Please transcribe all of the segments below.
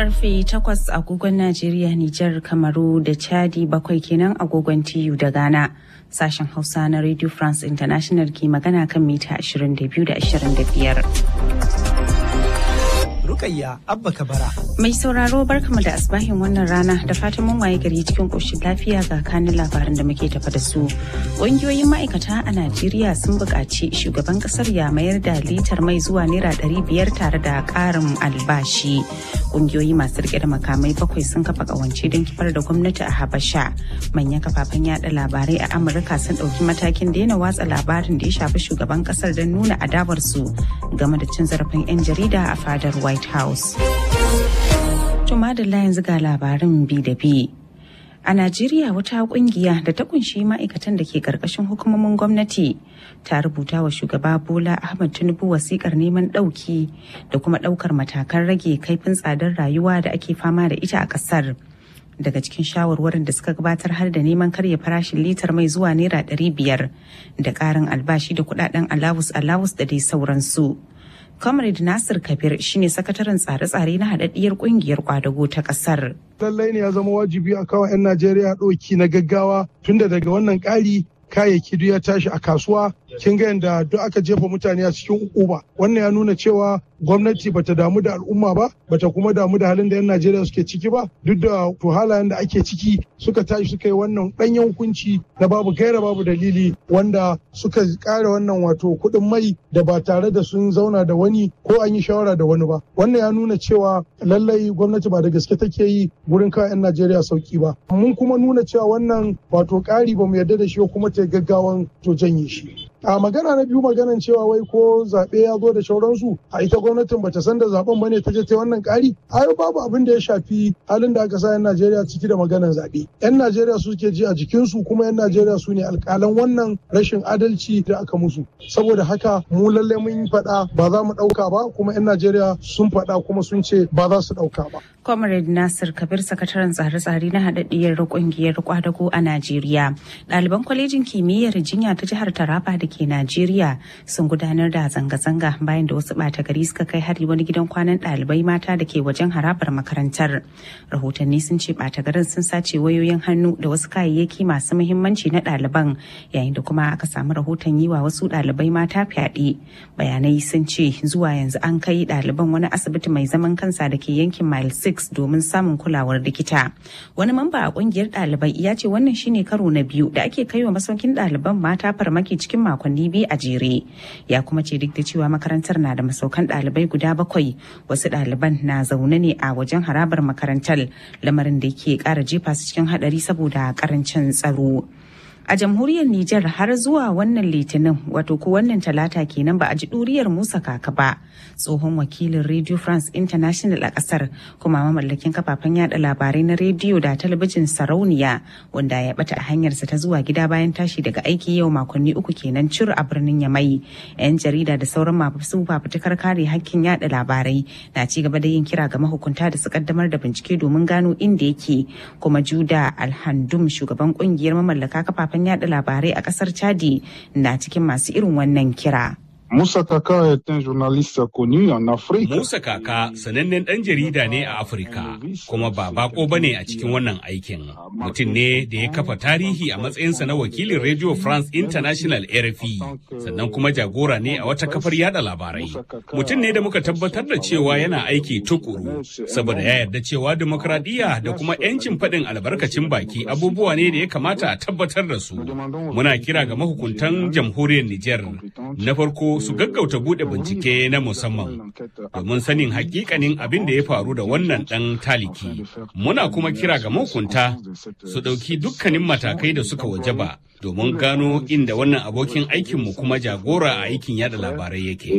karfe 8 agogon Najeriya, Nijar, Kamaru da Chadi bakwai kenan agogon TU da Ghana. Sashen Hausa na Radio France International ke magana kan mita 22 da 25. Rukayya Abba Kabara. Mai sauraro barkama da asbahin wannan rana da fatan mun waye gari cikin ƙoshin lafiya ga kanin labaran da muke tafa da su. Ƙungiyoyin ma'aikata a Najeriya sun buƙaci shugaban ƙasar ya mayar da litar mai zuwa naira ɗari biyar tare da ƙarin albashi. Ƙungiyoyi masu riƙe da makamai bakwai sun kafa ƙawance don kifar da gwamnati a Habasha. Manyan kafafen yaɗa labarai a Amurka sun ɗauki matakin daina watsa labarin da ya shafi shugaban ƙasar don nuna adawarsu game da cin zarafin 'yan jarida a fadar White House. Tuma da yanzu ga labarin bi da bi. A Najeriya wata kungiya da ta kunshi ma'aikatan da ke karkashin hukumomin gwamnati ta rubuta wa shugaba Bola Ahmad Tinubu wasikar neman ɗauki da kuma ɗaukar matakan rage kaifin tsadar rayuwa da ake fama da ita a ƙasar. Daga cikin shawarwarin da suka gabatar har da neman karya farashin litar mai zuwa naira ɗari biyar da ƙarin albashi da kuɗaɗen alawus alawus da dai sauransu. Comrade Nasir Kabir shine sakataren tsare-tsare na haɗaɗɗiyar ƙungiyar kwadago ta ƙasar. Lallai ne ya zama wajibi a kawo 'yan Najeriya ɗauki na gaggawa tunda daga wannan ƙari kayayyaki duk ya tashi a kasuwa kin ga yadda duk aka jefa mutane a cikin ukuba wannan ya nuna cewa gwamnati bata damu da al'umma ba bata kuma damu da halin da 'yan najeriya suke ciki ba duk da to halayen da ake ciki suka tashi suka yi wannan ɗanyen hukunci na babu gaira babu dalili wanda suka ƙara wannan wato kuɗin mai da ba tare da sun zauna da wani ko an yi shawara da wani ba wannan ya nuna cewa lallai gwamnati ba da gaske take yi gurin kawo 'yan najeriya sauki ba mun kuma nuna cewa wannan wato ƙari ba mu yarda da shi kuma ta gaggawan to janye shi a magana na biyu maganan cewa wai ko zaɓe ya zo da sauransu a ita gwamnatin bata san da zaben bane ta je ta wannan ƙari ai babu abin da ya shafi halin da aka sa 'yan Najeriya ciki da maganan zaɓe 'yan Najeriya su suke ji a jikinsu kuma 'yan Najeriya su ne alƙalan wannan rashin adalci da aka musu saboda haka mu lallai mun faɗa ba za mu ɗauka ba kuma 'yan Najeriya sun faɗa kuma sun ce ba za su ɗauka ba. Comrade Nasir Kabir sakataren tsare-tsare na haɗaɗɗiyar ƙungiyar kwadago a Najeriya. Ɗaliban kwalejin kimiyyar jinya ta jihar Taraba da ke Najeriya sun gudanar da zanga-zanga bayan da wasu ɓata gari suka kai hari wani gidan kwanan ɗalibai mata da ke wajen harabar makarantar. Rahotanni sun ce ɓata garin sun sace wayoyin hannu da wasu kayayyaki masu muhimmanci na ɗaliban yayin da kuma aka samu rahoton yi wa wasu ɗalibai mata fyaɗe. Bayanai sun ce zuwa yanzu an kai ɗaliban wani asibiti mai zaman kansa da ke yankin Mile 6 domin samun kulawar likita. Wani mamba a kungiyar ɗalibai ya ce wannan shine karo na biyu da ake kaiwa masaukin ɗaliban mata farmaki cikin makonni biyu a jere. Ya kuma ce duk da cewa makarantar na da masaukan ɗalibai guda bakwai wasu ɗaliban na zaune ne a wajen harabar makarantar lamarin da ke ƙara jefa su cikin haɗari saboda ƙarancin tsaro. a jamhuriyar Nijar har zuwa wannan litinin wato ko wannan talata kenan ba a ji ɗuriyar Musa Kaka ba tsohon wakilin Radio France International a ƙasar kuma mamallakin kafafen yada labarai na rediyo da talabijin sarauniya wanda ya bata a hanyarsa ta zuwa gida bayan tashi daga aiki yau makonni uku kenan cir a birnin Yamai yan jarida da sauran masu fafutukar kare hakkin yada labarai na ci gaba da yin kira ga mahukunta da su kaddamar da bincike domin gano inda yake kuma Juda Alhandum shugaban kungiyar mamallaka kafafen kafafen yada labarai a kasar chadi na cikin masu irin wannan kira Musa Kaka est un journaliste connu en Afrique. Musa Kaka sanannen ɗan jarida ne a Afirka kuma ba bako bane a cikin wannan aikin. Mutum ne da ya kafa tarihi a matsayinsa na wakilin Radio France International RFI sannan kuma jagora ne a wata kafar yada labarai. Mutum ne da muka tabbatar da cewa yana aiki tukuru saboda ya yarda cewa demokradiyya da kuma 'yancin faɗin albarkacin baki abubuwa ne da ya kamata a tabbatar da su. Muna kira ga mahukuntan jamhuriyar Nijar na farko su gaggauta bude bincike na musamman domin sanin hakikanin abin da ya faru da wannan dan taliki. Muna kuma kira ga mahukunta su ɗauki dukkanin matakai da suka wajaba domin gano inda wannan abokin aikinmu kuma jagora a aikin yada labarai yake.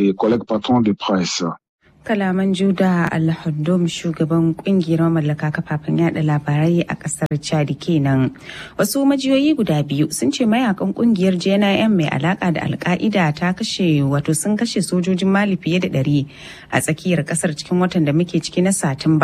kalaman juda alhaddum shugaban kungiyar mamallaka kafafen yada labarai a kasar chad kenan wasu majiyoyi guda biyu sun ce mayakan kungiyar jnim mai alaka da alka'ida ta kashe wato sun kashe sojojin mali fiye da ɗari a tsakiyar kasar cikin watan da muke ciki na satumba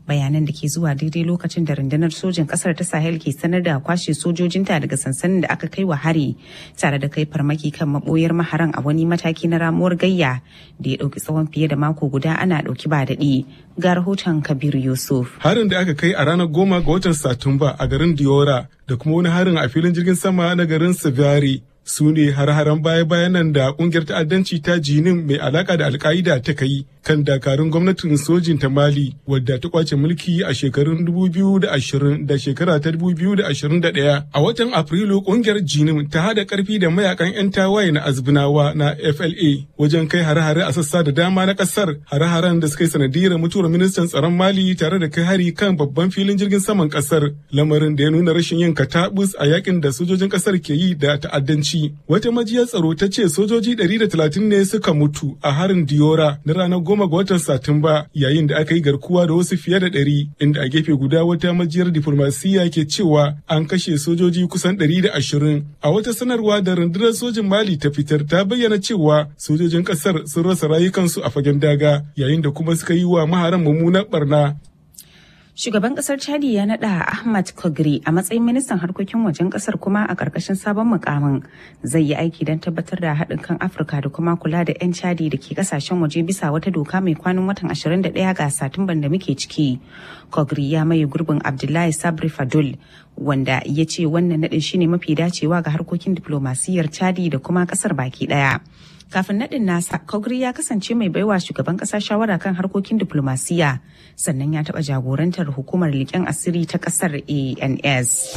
bayanan da ke zuwa daidai lokacin da rundunar sojin kasar ta sahel ke sanar da kwashe sojojinta daga sansanin da aka kai wa hari tare da kai farmaki kan maboyar maharan a wani mataki na ramuwar gayya da ya ɗauki tsawon fiye da mako guda ana ɗauki ba daɗi ga rahoton kabiru yusuf harin da aka kai a ranar goma ga watan satumba a garin diora da kuma wani harin a filin jirgin sama na garin savari su ne har-haren baya-bayan nan da kungiyar ta'addanci ta jinin mai alaka da alka'ida ta kai kan dakarun gwamnatin sojin ta mali wadda ta kwace mulki a shekarun 2020 da shekara ta 2021 a watan afrilu kungiyar jinin ta hada karfi da mayakan 'yan tawaye na azbinawa na fla wajen kai hare-hare a sassa da dama na kasar hare-haren da suka yi sanadiyar mutuwar ministan tsaron mali tare da kai hari kan babban filin jirgin saman kasar lamarin da ya nuna rashin yin katabus a yakin da sojojin kasar ke yi da ta'addanci wata majiyar tsaro ta ce sojoji 130 ne suka mutu a harin diora na ranar goma ga watan Satumba yayin da aka yi garkuwa da wasu fiye da ɗari inda a gefe guda wata majiyar diflomasiyya ke cewa an kashe sojoji kusan ɗari da ashirin. A wata sanarwa da rundunar sojin Mali ta fitar ta bayyana cewa sojojin ƙasar sun rasa rayukansu a fagen daga yayin da kuma suka yi wa maharan mummunan barna. Shugaban kasar Chadi ya nada Ahmad Kogri a matsayin ministan harkokin wajen kasar kuma a karkashin sabon mukamin zai yi aiki don tabbatar da haɗin kan Afirka da kuma kula da 'yan Chadi da ke kasashen waje bisa wata doka mai kwanan watan 21 ga Satumban da muke ciki. Kogri ya maye gurbin Abdullahi Sabri Fadul wanda ya ce wannan naɗin shine mafi dacewa ga harkokin diplomasiyyar Chadi da kuma kasar baki ɗaya. kafin naɗin nasa kogri ya kasance mai baiwa shugaban ƙasa shawara kan harkokin diplomasiya sannan ya taɓa jagorantar hukumar leƙen asiri ta ƙasar ans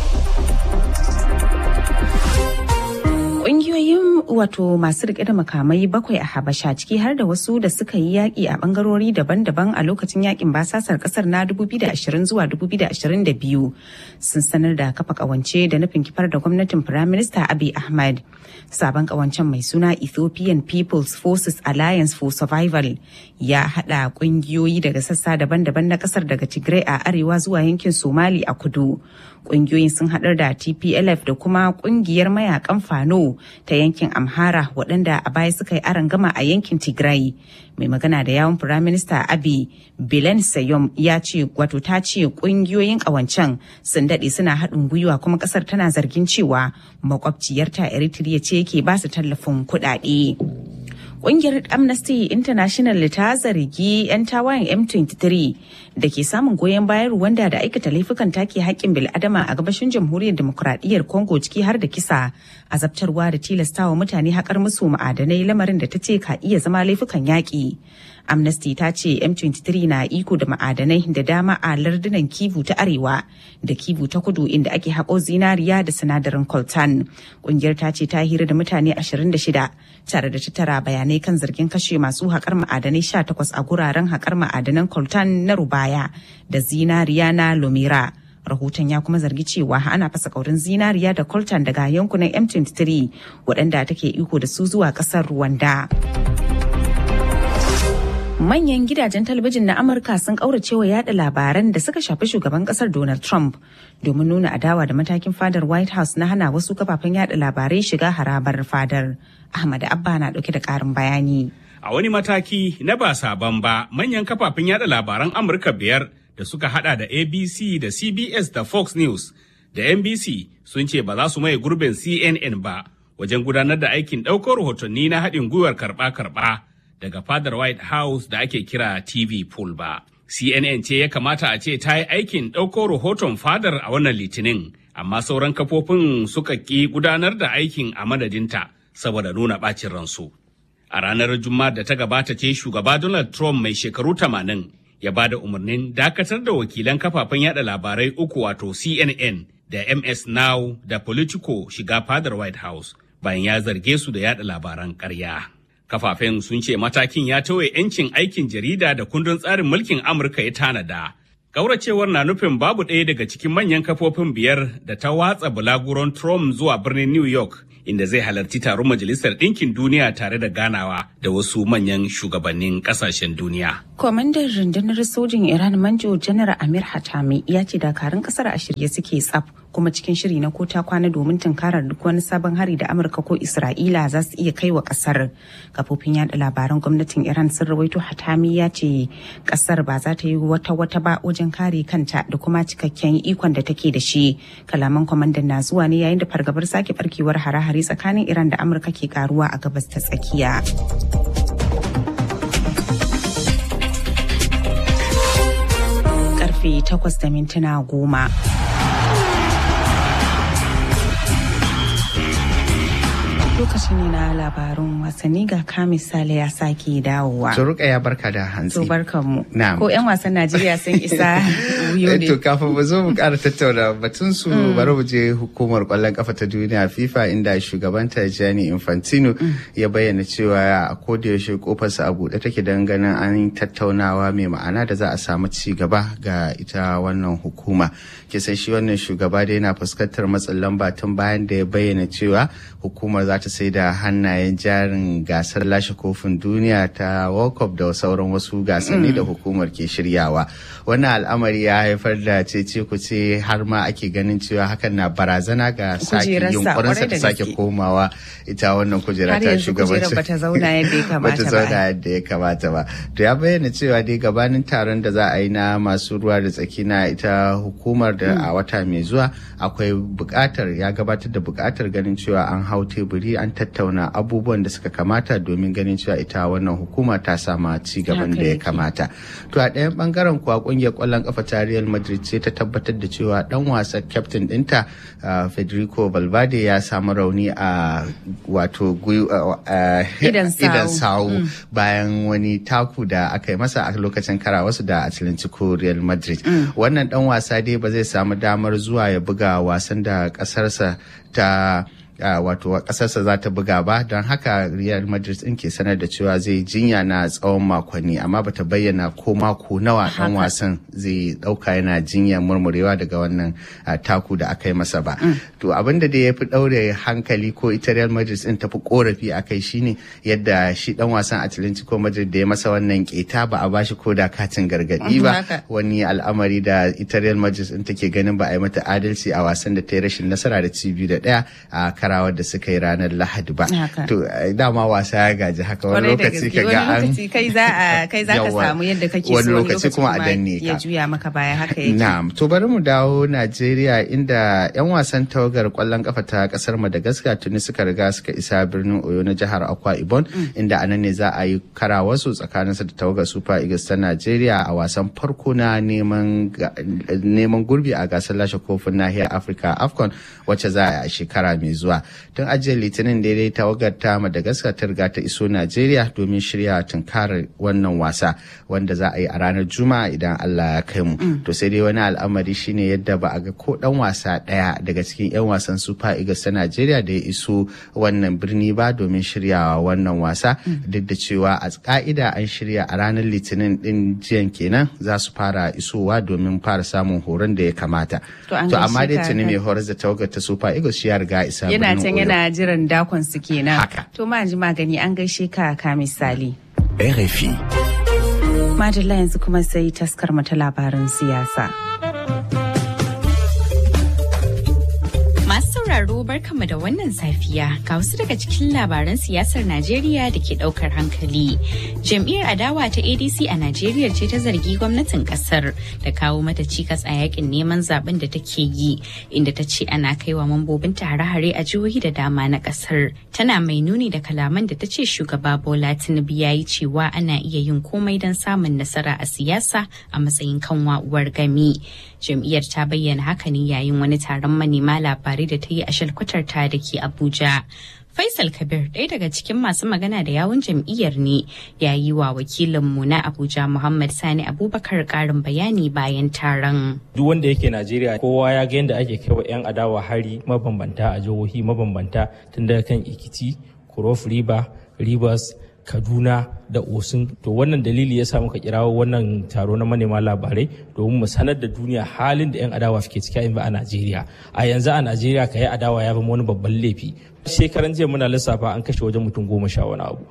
Ƙungiyoyin wato masu rike da makamai bakwai a Habasha ciki har da wasu da suka yi yaƙi a ɓangarori daban-daban a lokacin yaƙin basasar ƙasar na 2020 zuwa 2022 sun sanar da kafa ƙawance da nufin kifar da gwamnatin Firaminista Abiy Ahmed. Sabon ƙawancen mai suna Ethiopian People's Forces Alliance for Survival ya haɗa ƙungiyoyi daga sassa daban-daban na ƙasar daga Tigray a arewa zuwa yankin Somali a kudu. Ƙungiyoyin sun haɗar da TPLF da kuma ƙungiyar mayakan Fano ta yankin Amhara waɗanda a baya suka yi gama a yankin Tigray. Mai magana da yawon Firaminista Abi Bilen Sayom ya ce wato ta ce ƙungiyoyin ƙawancen sun daɗe suna haɗin gwiwa kuma ƙasar tana zargin cewa makwabciyarta Eritrea ce ke ba su tallafin kuɗaɗe. Ƙungiyar Amnesty International ta zargi 'yan tawayen M23 da ke samun goyon bayan Rwanda da aikata laifukan take haƙƙin bil'adama a gabashin jamhuriyar demokuraɗiyyar Congo ciki har da kisa, azabtarwa da tilastawa mutane haƙar musu ma'adanai lamarin da ta ce ka iya zama laifukan yaƙi. Amnesty ta ce M23 na iko da ma'adanai da dama a lardunan Kivu ta Arewa da Kivu ta Kudu inda ake haƙo zinariya da sinadarin coltan. Ƙungiyar ta ce ta hira da mutane 26 tare da tattara bayanai kan zargin kashe masu haƙar ma'adanai 18 a guraren haƙar ma'adanan coltan na Rubaya da zinariya na Lomira. rahoton ya kuma zargi cewa ana fasa kaurin zinariya da coltan daga yankunan M23 waɗanda take iko da su zuwa ƙasar Rwanda. manyan gidajen talabijin na amurka sun kauracewa yada labaran da suka shafi shugaban kasar donald trump domin nuna adawa da matakin fadar white house na hana wasu kafafen yada labarai shiga harabar fadar ahmad abba na dauke da karin bayani a wani mataki na ba sabon ba manyan kafafen yada labaran amurka biyar da suka hada da abc da cbs da fox news da nbc sun ce ba za su maye gurbin cnn ba wajen gudanar da aikin ɗaukar rahotanni na haɗin gwiwar karɓa-karɓa daga fadar White House da ake kira TV pool ba. CNN ce ya kamata a ce ta yi aikin ɗauko rahoton fadar a wannan litinin, amma sauran kafofin suka ƙi gudanar da aikin a madadinta saboda nuna ɓacin ransu. A ranar Juma'a da ta gabata ce shugaba Donald Trump mai shekaru tamanin ya ba da umarnin dakatar da wakilan kafafen yada labarai uku wato CNN da MS Now da Politico shiga fadar White House bayan ya zarge su da yada labaran ƙarya. Kafafen sun ce matakin ya tawaye 'yancin aikin jarida da kundin tsarin mulkin Amurka ya tanada. Kauracewar na nufin babu ɗaya daga cikin manyan kafofin biyar da ta watsa bulaguron Trump zuwa birnin New York, inda zai halarci taron Majalisar Ɗinkin Duniya tare da ganawa da wasu manyan shugabannin ƙasashen duniya. Kwamandan rundunar sojin Iran Manjo Janar Amir Hatami ya ce dakarun ƙasar a shirye suke tsaf kuma cikin shiri na kota kwana domin tunkarar duk wani sabon hari da Amurka ko Isra'ila za su iya kai wa kasar. Kafofin yada labaran gwamnatin Iran sun rawaito Hatami ya ce kasar ba za ta yi wata wata ba wajen kare kanta da kuma cikakken ikon da take da shi. Kalaman kwamandan na zuwa ne yayin da fargabar sake barkewar hare-hare tsakanin Iran da Amurka ke karuwa a gabas ta tsakiya. karfe 8 da mintuna goma. lokaci ne na labarun wasanni ga ka misali ya sake dawowa. Turuka ya barka da hantsi. To barkan mu. Na'am. Ko 'yan wasan Najeriya sun isa wuyo ne. To kafin mu zo mu ƙara tattauna batun su bari mu je hukumar ƙwallon kafa ta duniya FIFA inda shugabanta Gianni Infantino ya bayyana cewa a koda yaushe kofarsa a buɗe take don ganin an tattaunawa mai ma'ana da za a samu ci gaba ga ita wannan hukuma. Kisan shi wannan shugaba da yana fuskantar matsin lamba tun bayan da ya bayyana cewa hukumar za ta sai da hannayen jarin gasar lashe kofin duniya ta World Cup da sauran wasu gasanni da hukumar ke shiryawa. Wannan al'amari ya haifar da cece kuce har ma ake ganin cewa hakan na barazana ga sake Kujerarsa, yunkurinsa kwarai da da sake gaske. komawa ita wannan kujera Har ta yanzu kujerar shugabanci. bata zauna yadda ya kamata Bata ba. zauna yadda ya kamata ba. To ya bayyana cewa dai gabanin taron da za a yi na masu ruwa da tsaki na ita hukumar da a wata mai zuwa akwai buƙatar ya gabatar da buƙatar ganin cewa an hau teburi an tattauna abubuwan da suka kamata domin ganin cewa ita wannan hukuma ta sama ci gaban Haka da ya yake. kamata. To a ɗayan bangaren kuwa ƙungiyar ƙwallon ƙafa ta Real Madrid ce ta tabbatar da cewa ɗan wasan captain ɗinta uh, Federico Valverde ya samu rauni a wato gwi- uh, uh, Idan sawu. idan sawu bayan wani taku da aka yi masa a lokacin karawarsu da Atlantico Real Madrid. Wannan dan wasa dai ba zai samu damar zuwa ya buga wasan da kasarsa ta a wato kasarsa za ta buga ba don haka real madrid din ke sanar da cewa zai jinya na tsawon makonni amma bata bayyana ko mako nawa dan wasan zai dauka yana jinya murmurewa daga wannan ah, taku da aka yi masa ba to abin da ya fi daure hankali ko ita real madrid din tafi korafi a kai shine yadda shi dan wasan atlantico madrid da ya masa wannan keta ba a bashi ko da katin gargadi ba Haka. wani al'amari da ita real madrid din take ganin ba a yi mata adalci a wasan da ta yi rashin nasara da ci biyu da daya a karawar da suka yi ranar lahadi ba Haka. to eh, dama wasa ya gaji haka wani Kwarai da lokaci gaske ka wani ga an lokaci kai za a kai za ka Yawwa. samu yadda kake so wani lokaci kuma a danne ya ka juya maka baya haka yake. Na'am, to bari mu dawo Najeriya inda 'yan wasan tawagar kwallon kafa ta kasar Madagascar tuni suka riga suka isa birnin Oyo na jihar Akwa Ibom inda anan ne za a yi karawarsu tsakaninsu da tawagar Super Eagles ta Najeriya a wasan farko na neman ga- neman gurbi a gasar lashe kofin nahiyar Afirka AFCON wacce za a yi a shekara mai zuwa. Tun ajiyar Litinin daidai tawagar ta Madagascar ta riga ta iso Najeriya domin shirya tunkarar wannan wasa wanda za a yi a ranar Juma'a idan Allah ya kai mu. To sai dai wani al'amari shine yadda ba a ga ko dan wasa daya daga cikin 'yan wasan Super Eagles ta Najeriya da ya iso wannan birni ba domin shiryawa wannan wasa duk da cewa a ka'ida an shirya a ranar Litinin din jiyan kenan za su fara isowa domin fara samun horon da ya kamata. To an amma gaishe dai ka, tuni Kai. mai horar da tawagar ta Super Eagles shi ya riga isa Yana birnin can Oyo. yana jiran dakon su kenan. Haka. To ma ji magani an gaishe ka ka misali. RFI. Madalla yanzu kuma sai taskar mata labaran siyasa. Masu sauraro barkanmu da wannan safiya ga wasu daga cikin labaran siyasar Najeriya da ke daukar hankali. Jam'iyyar adawa ta ADC a Najeriya ce ta zargi gwamnatin kasar da kawo mata cikas a yakin neman zaben da take yi inda ta ce ana kaiwa mambobinta hare-hare a jihohi da dama na kasar. Tana mai nuni da kalaman da ta ce shugaba Bola Tinubu ya yi cewa ana iya yin komai don samun nasara a siyasa a matsayin kanwa uwar gami. Jam'iyyar ta bayyana haka ne yayin wani taron manema labarai da ta yi a shalkwatar ta da ke Abuja. Faisal Kabir ɗaya daga cikin masu magana da yawun jam'iyyar ne ya yi wa wakilinmu na Abuja Muhammad Sani Abubakar ƙarin bayani bayan taron. duk wanda yake Najeriya kowa ya ga yadda ake kai wa 'yan adawa hari mabambanta a jihohi mabambanta tun daga kan Ikiti, Cross River, Rivers, Kaduna da Osun. To wannan dalili ya sa muka kirawo wannan taro na manema labarai domin mu sanar da duniya halin da 'yan adawa suke ciki a yanzu a Najeriya. A yanzu a Najeriya ka yi adawa ya zama wani babban laifi. Shekaran jiya muna lissafa an kashe wajen mutum goma sha wani abu.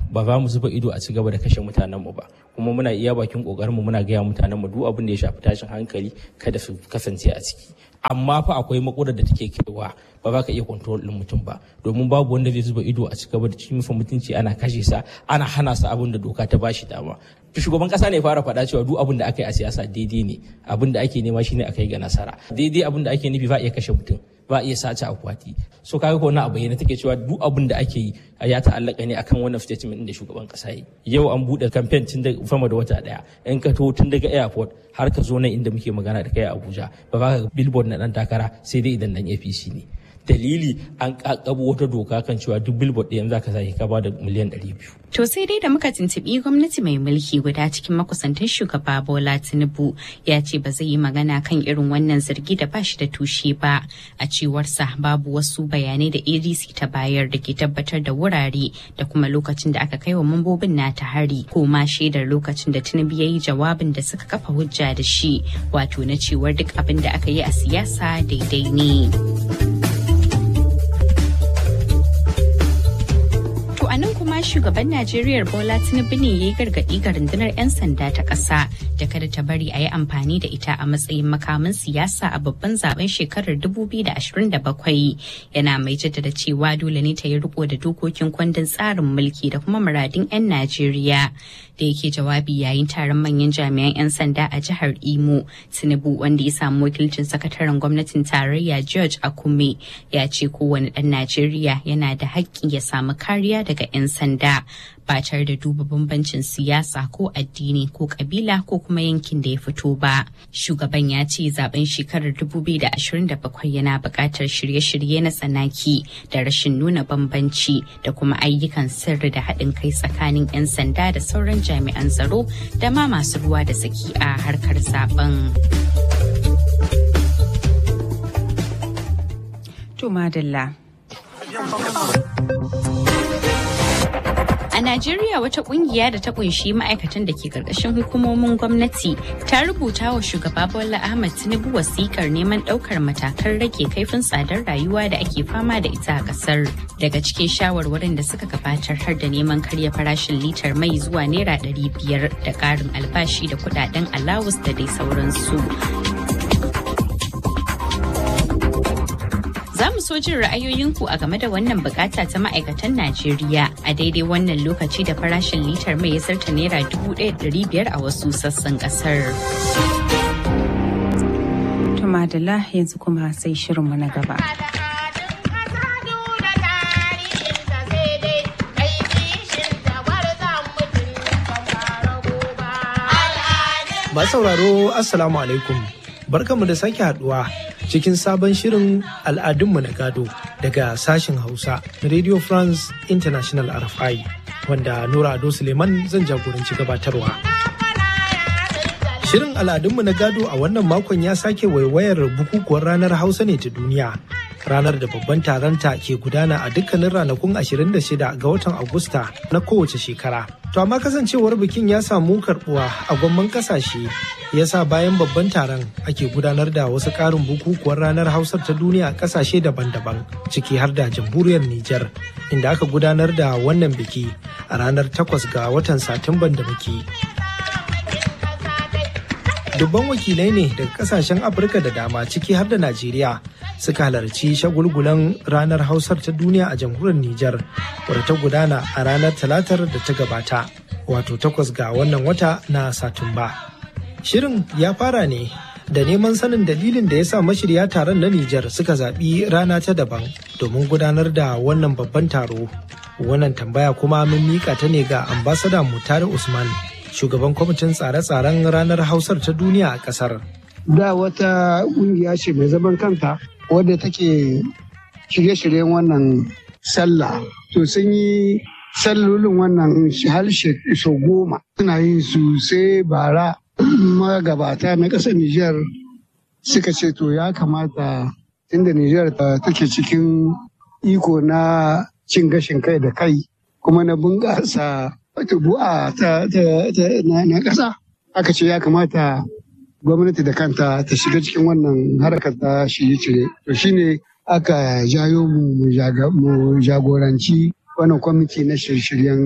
ba za mu zuba ido a ci gaba da kashe mutanen mu ba kuma muna iya bakin kokarin mu muna gaya mutanen mu duk abin da ya shafi tashin hankali kada su kasance a ciki amma fa akwai makurar da take kaiwa ba za ka iya control din mutum ba domin babu wanda zai zuba ido a ci gaba da cikin mutunci ana kashe sa ana hana sa abin da doka ta bashi dama shugaban kasa ne fara faɗa cewa duk abin da aka yi a siyasa daidai ne abin da ake nema shine a kai ga nasara daidai abin da ake nufi ba iya kashe mutum ba iya sace akwati so kaga ko wannan abu yana take cewa duk abin da ake yi ya ta'allaka ne akan wannan statement da shugaban kasa yi yau an bude campaign tun da fama da wata daya in ka to tun daga airport har ka zo nan inda muke magana da kai a Abuja ba ba ka billboard na dan takara sai dai idan dan APC ne dalili an kakabo wata doka kan cewa duk billboard ɗayan za ka sake ka ba da miliyan 200 To sai dai da muka tuntuɓi gwamnati mai mulki guda cikin makusantan shugaba Bola Tinubu ya ce ba zai yi magana kan irin wannan zargi da bashi da tushe ba. A cewarsa babu wasu bayanai da ADC ta bayar da ke tabbatar da wurare da kuma lokacin da aka kai wa mambobin nata hari ko ma shaidar lokacin da Tinubu ya yi jawabin da suka kafa hujja da shi wato na cewar duk abin da aka yi a siyasa daidai ne. a nan kuma shugaban Najeriya Bola Tinubu ne ya yi gargaɗi ga rundunar 'yan sanda ta ƙasa da kada ta bari a yi amfani da ita a matsayin makamin siyasa a babban zaben shekarar 2027 yana mai jaddada cewa dole ne ta yi riko da dokokin kundin tsarin mulki da kuma muradin 'yan Najeriya da yake jawabi yayin taron manyan jami'an 'yan sanda a jihar Imo Tinubu wanda ya samu wakilcin sakataren gwamnatin tarayya George Akume ya ce kowane ɗan Najeriya yana da haƙƙi ya samu kariya daga 'yan sanda ba tare da duba bambancin siyasa ko addini ko kabila ko kuma yankin da ya fito ba. Shugaban ya ce zaben shekarar 2027 yana buƙatar shirye-shirye na tsanaki da rashin nuna bambanci da kuma ayyukan sirri da haɗin kai tsakanin 'yan sanda da sauran jami'an tsaro da ma masu ruwa da saki a harkar zaben. To madalla. A Najeriya wata kungiya da ta kunshi ma'aikatan da ke karkashin hukumomin gwamnati ta rubuta wa shugaba Bola Ahmed Tinubu wasikar neman daukar matakan rage kaifin tsadar rayuwa da ake fama da ita a kasar. Daga cikin shawarwarin da suka gabatar har da neman karya farashin litar mai zuwa naira ɗari biyar da ƙarin albashi da kuɗaɗen alawus da dai sauransu. Za mu so jin ra'ayoyinku a game da wannan bukata ta ma'aikatan Najeriya a daidai wannan lokaci da farashin litar mai ya zarta naira dubu biyar a wasu sassan kasar. Tumadala yanzu kuma sai shirinmu na gaba. Masu sauraro Assalamu alaikum. Barkanmu da sake haduwa cikin sabon shirin al'adunmu na gado daga sashen Hausa na Radio France International RFI wanda Nura Ado Suleiman zan jagoranci gabatarwa. Shirin al'adunmu na gado a wannan makon ya sake waiwayar bukukuwar ranar Hausa ne ta duniya. Ranar da babban taronta ke gudana a dukkanin ranakun 26 ga watan Agusta na kowace shekara. To amma kasancewar bikin ya samu karbuwa a gwamman kasashe ya sa bayan babban taron ake gudanar da wasu ƙarin bukukuwar ranar Hausar ta duniya a kasashe daban-daban ciki har da jamhuriyar Nijar inda aka gudanar da wannan biki a ranar 8 ga watan Satumban da muke. dubban wakilai ne daga kasashen afirka da dama ciki har da najeriya suka halarci shagulgulan ranar hausar ta duniya a jamhuriyar nijar wadda ta gudana a ranar talatar da ta gabata wato takwas ga wannan wata na satumba shirin ya fara ne da neman sanin dalilin da ya sa mashirya taron na nijar suka zaɓi rana ta daban domin gudanar da wannan babban taro wannan tambaya kuma mun mika ta ne ga ambasada mutare usman shugaban kwamitin tsare-tsaren ranar hausar ta duniya a kasar. Da wata ƙungiya ce mai zaman kanta wadda take shirye-shiryen wannan sallah. To sun yi sallolin wannan harshe sau goma. Suna yin su sai bara magabata na ƙasar Nijar suka ce to ya kamata inda Nijar take cikin iko na cin gashin kai da kai kuma na bunƙasa tubu'a ta na ƙasa aka ce ya kamata gwamnati da kanta ta shiga cikin wannan harkar ta shirye-shirye to shine aka jayo mu mu jagoranci wannan kwamiti na shirye-shiryen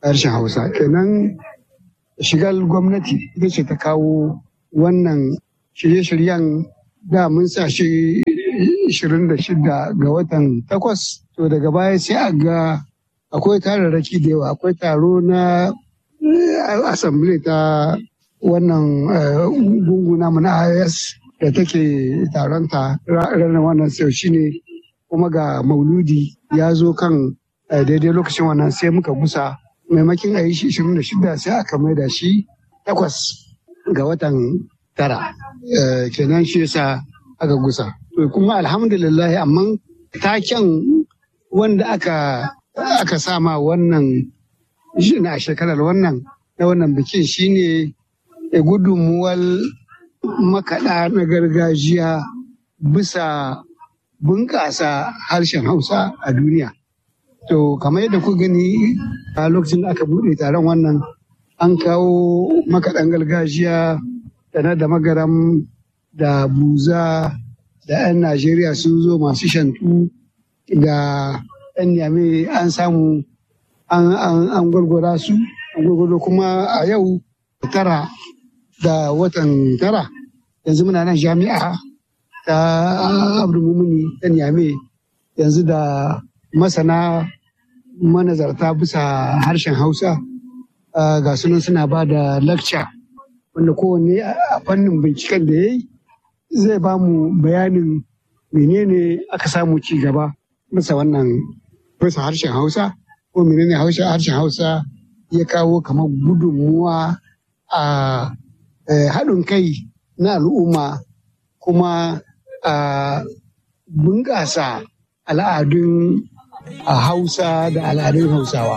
harshen hausa kenan shigar gwamnati ita ce ta kawo wannan shirye-shiryen da mun sa shi 26 ga watan takwas to daga baya sai a ga akwai tararraki da yawa akwai taro na assembly ta wannan gunguna na IS da take taronta ranar wannan sau shine kuma ga mauludi ya zo kan daidai lokacin wannan sai muka gusa maimakin a yi shi 26 sai aka maida shi takwas ga watan tara kenan shi yasa aka gusa kuma alhamdulillah amma taken wanda aka aka sama wannan na shekarar wannan na wannan bikin shine gudunmuwar makaɗa na gargajiya bisa bunƙasa harshen hausa a duniya to kamar yadda ku gani a lokacin da aka buɗe taron wannan an kawo makaɗan gargajiya da na da magaram da buza da 'yan najeriya sun zo masu shantu da 'yan yame an samu an gwargwara su an gwargwaro kuma a yau tara da watan tara yanzu muna nan jami'a ta abdulmumuni ta yame yanzu da masana manazarta bisa harshen hausa ga sunan suna ba da lakca wanda kowanne a fannin binciken da ya yi zai ba mu bayanin menene aka samu ci gaba bisa wannan bisa harshen hausa ko menene harshen hausa ya kawo kamar gudunmuwa a haɗin kai na al'umma kuma a bunƙasa al'adun hausa da al'adun hausawa